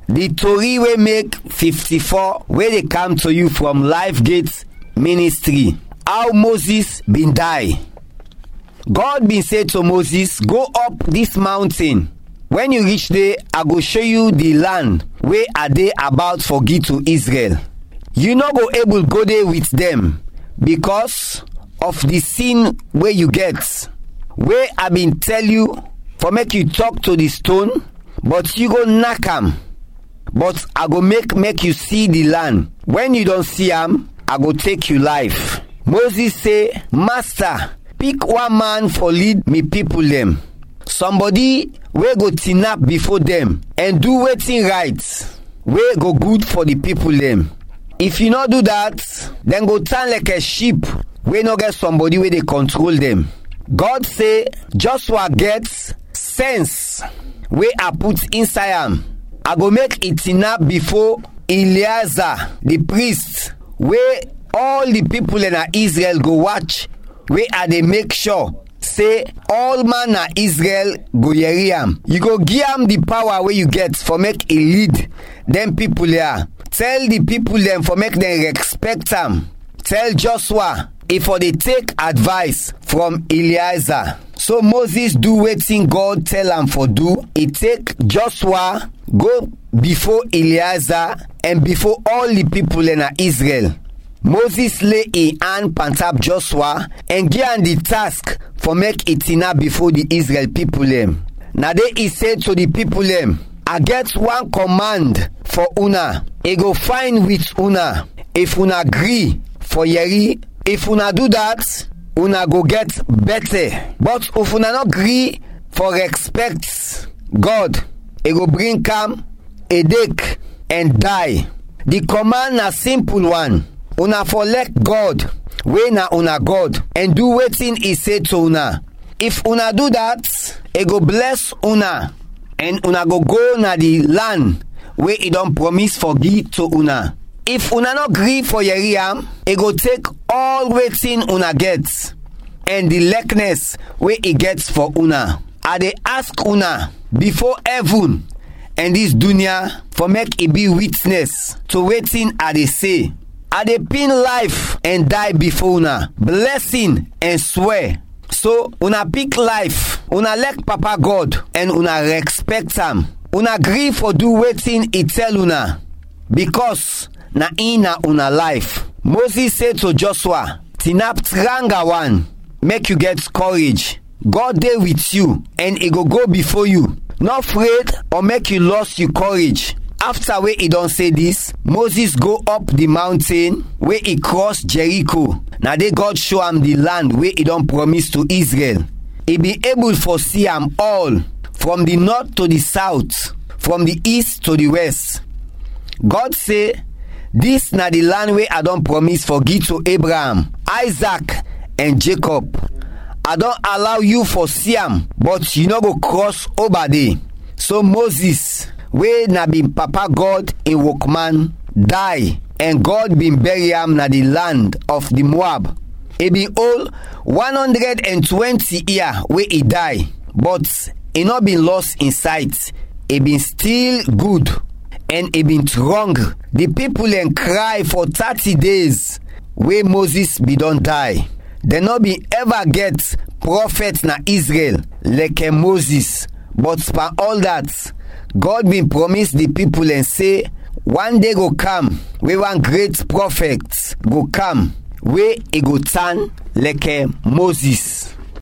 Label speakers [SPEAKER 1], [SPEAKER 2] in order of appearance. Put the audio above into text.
[SPEAKER 1] the tori wey make 54 wey dey come to you from life gate ministry how moses bin die god bin say to moses go up dis mountain when you reach there i go show you the land wey i dey about for give to israel you no go able go there with dem because of the sin wey you get wey i bin tell you for make you talk to the stone but you go knack am but i go make make you see the land when you don see am i go take you life moses say master pick one man for lead me people dem somebody wey go tinap before dem and do wetin right wey go good for the people dem if you no do that dem go turn like a sheep wey no get somebody wey dey control dem god say joshua get sense wey i put inside am i go make e tinap before eleazar the priest wey all the people na israel go watch wey i dey make sure say all man na israel go yeri am you go give am the power wey you get for make e lead dem people here tell the people dem for make dem respect am tell joshua e for dey take advice from eliezer so moses do wetin god tell am for do e take joshua go before eliezer and before all the people na israel moses lay e hand pantap joshua and give am the task for make e tina before the israel people dem na dey e say to the people dem i get one command for una e go fine with una if una gree for yeri if una do that una go get better but if una no gree for respect god e go bring calm headache and die the command na simple one una for let god wey na una god and do wetin e say to una if una do that e go bless una and una go go na the land wey e don promise for give to una if una no gree for yeri am e go take all wetin una get and the likeness wey e get for una i dey ask una before heaven and dis dunia for make e be witness to wetin i dey say i dey pin life and die before una blessing and swear so una pick life una like papa god and una respect am una gree for do wetin e tell una because na in na una life moses say to joshua tinap tranga one make you get courage god dey with you and e go go before you no afraid or make you lost your courage after wey e don say dis moses go up the mountain wey e cross jericho na dey god show am the land wey e don promise to israel e be able for see am all from the north to the south from the east to the west god say dis na the land wey i don promise for give to abraham isaac and jacob i don allow you for see am but you no go cross over there so moses wey na bin papa god in workman die and god bin bury am na the land of the moab e bin hold 120 year wey e die but e no bin lost in sight e bin still good and e bin strong the people dem cry for 30 days wey moses bin don die dem no bin ever get prophet na israel like moses but for all that god bin promise the people and say one day go come wey one great prophet go come wey e go turn like moses